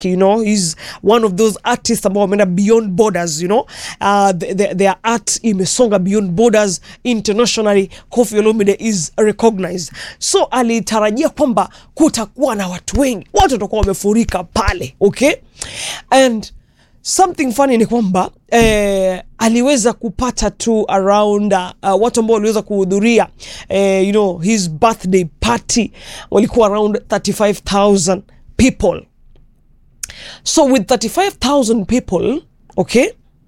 you know he's one of those artists ambao wameenda beyond borders you know uh, the, the, their art imesonga beyond borders internationally Koffi Olomide is recognized so alitarajia kwamba kutakuwa na watu wengi watu watakuwa wamefurika pale okay and something funny ni kwamba eh, aliweza kupata tu around uh, watu ambao waliweza kuhudhuria eh, you know his birthday party walikuwa around 35000 people so with 35000 people okay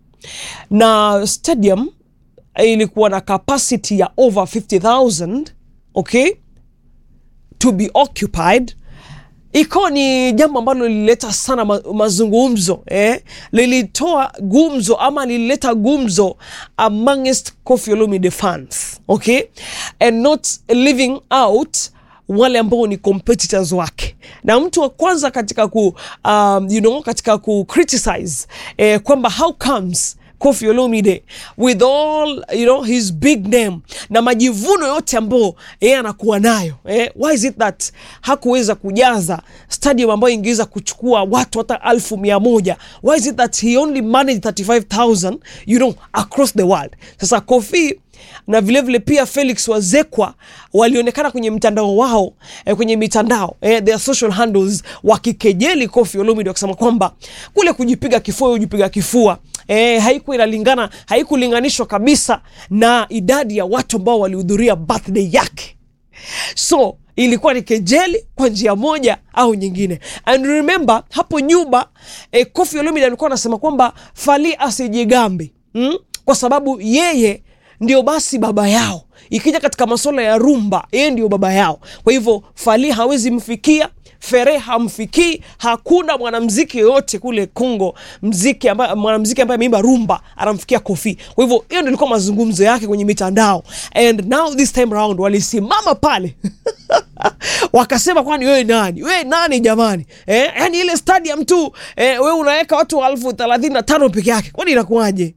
na stadium ilikuwa na capacity ya over 50000 okay to be occupied ikawa ni jambo ambalo lilileta sana ma mazungumzo eh? lilitoa gumzo ama lilileta gumzo amongst Koffi Olomide fans okay and not leaving out wale ambao ni competitors wake na mtu wa kwanza katika ku um, you know, katika ku criticize eh, kwamba how comes Koffi Olomide with all you know his big name na majivuno yote ambayo yeye anakuwa nayo eh, why is it that hakuweza kujaza stadium ambayo ingeweza kuchukua watu hata alfu mia moja why is it that he only managed 35000 you know across the world sasa Koffi na vilevile vile pia Felix Wazekwa walionekana kwenye mtandao wao eh, kwenye mitandao eh, their social handles wakikejeli Koffi Olomide wakisema kwamba kule kujipiga kifua kujipiga kifua eh, haikuwa inalingana haikulinganishwa kabisa na idadi ya watu ambao walihudhuria birthday yake so ilikuwa ni kejeli kwa njia moja au nyingine and remember hapo nyuma eh, Koffi Olomide alikuwa anasema kwamba Fally asijigambi mm? kwa sababu yeye ndio basi baba yao ikija katika masuala ya rumba yeye ndio baba yao kwa hivyo Fally hawezi mfikia Fere hamfikii. Hakuna mwanamziki yoyote kule Kongo mziki ambaye mwanamziki ambaye ameimba rumba anamfikia Koffi. Kwa hivyo hiyo ndio ilikuwa mazungumzo yake kwenye mitandao, and now this time round walisimama pale wakasema, kwani wewe nani? Wewe nani jamani? Eh, yani ile stadium tu eh, wewe unaweka watu elfu thelathini na tano peke yake, kwani inakuwaje?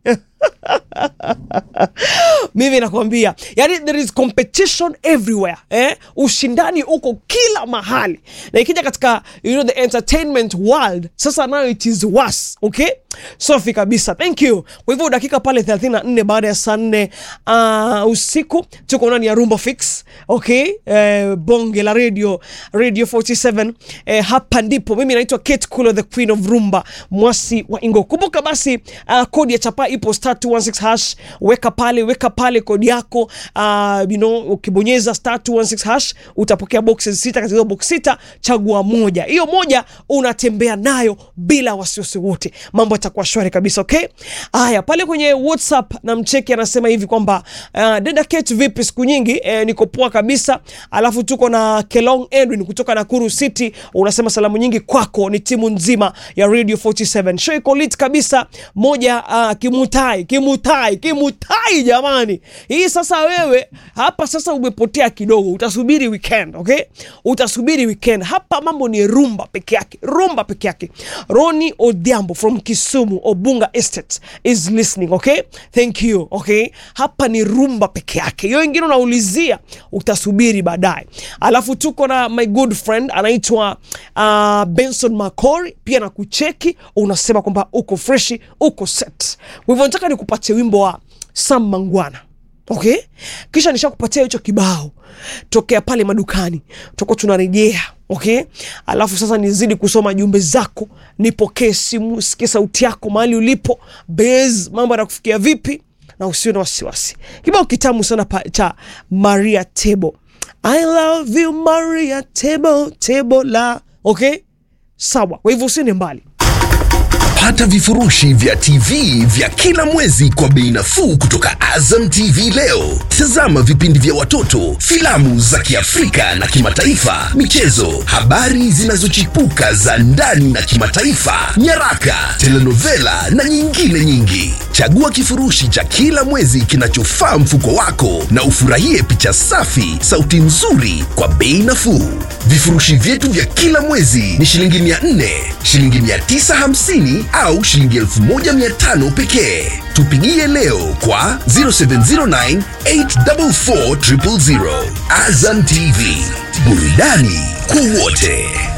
mimi nakwambia yani there is competition everywhere eh? ushindani uko kila mahali na ikija katika you know, the entertainment world sasa nayo it is worse okay safi kabisa thank you kwa hivyo dakika pale 34 baada ya saa nne uh, usiku tuko ndani ya rumba fix okay eh, bonge la radio radio 47 eh, hapa ndipo mimi naitwa Kate Kulo the queen of rumba mwasi wa ingo kumbuka basi uh, kodi ya chapa ipo star 216 hash weka pale weka pale kodi yako uh, you know, ukibonyeza star 216 hash utapokea boxes sita katika hizo box sita chagua moja hiyo moja unatembea nayo bila wasiwasi wote mambo yatakuwa shwari kabisa okay haya pale kwenye whatsapp na mcheki anasema hivi kwamba uh, dada Kate vipi siku nyingi eh, niko poa kabisa alafu tuko na Kelong Edwin kutoka Nakuru City unasema salamu nyingi kwako ni timu nzima ya Radio 47 show iko lit kabisa moja uh, kimutai kimutai kimutai jamani hii sasa wewe hapa sasa umepotea kidogo utasubiri weekend okay utasubiri weekend hapa mambo ni rumba peke yake rumba peke yake Roni Odhiambo from Kisumu Obunga Estate is listening okay thank you okay hapa ni rumba peke yake hiyo ingine unaulizia utasubiri baadaye alafu tuko na my good friend anaitwa uh, Benson Makori pia na kucheki unasema kwamba uko freshi uko set kwa hivyo nataka nikupatie wimbo wa Sam Mangwana okay kisha nishakupatia hicho kibao tokea pale madukani tutakuwa tunarejea okay alafu sasa nizidi kusoma jumbe zako nipokee simu sikie sauti yako mahali ulipo bas mambo yanakufikia vipi na usiwe na wasiwasi kibao kitamu sana pa, cha maria tebo i love you maria tebo tebo la okay sawa kwa hivyo usiende mbali Pata vifurushi vya TV vya kila mwezi kwa bei nafuu kutoka Azam TV leo. Tazama vipindi vya watoto, filamu za Kiafrika na kimataifa, michezo, habari zinazochipuka za ndani na kimataifa, nyaraka, telenovela na nyingine nyingi. Chagua kifurushi cha kila mwezi kinachofaa mfuko wako na ufurahie picha safi, sauti nzuri kwa bei nafuu. Vifurushi vyetu vya kila mwezi ni shilingi 400, shilingi 950 au shilingi 1500 pekee. Tupigie leo kwa 0709 844 000. Azam TV, burudani kwa wote.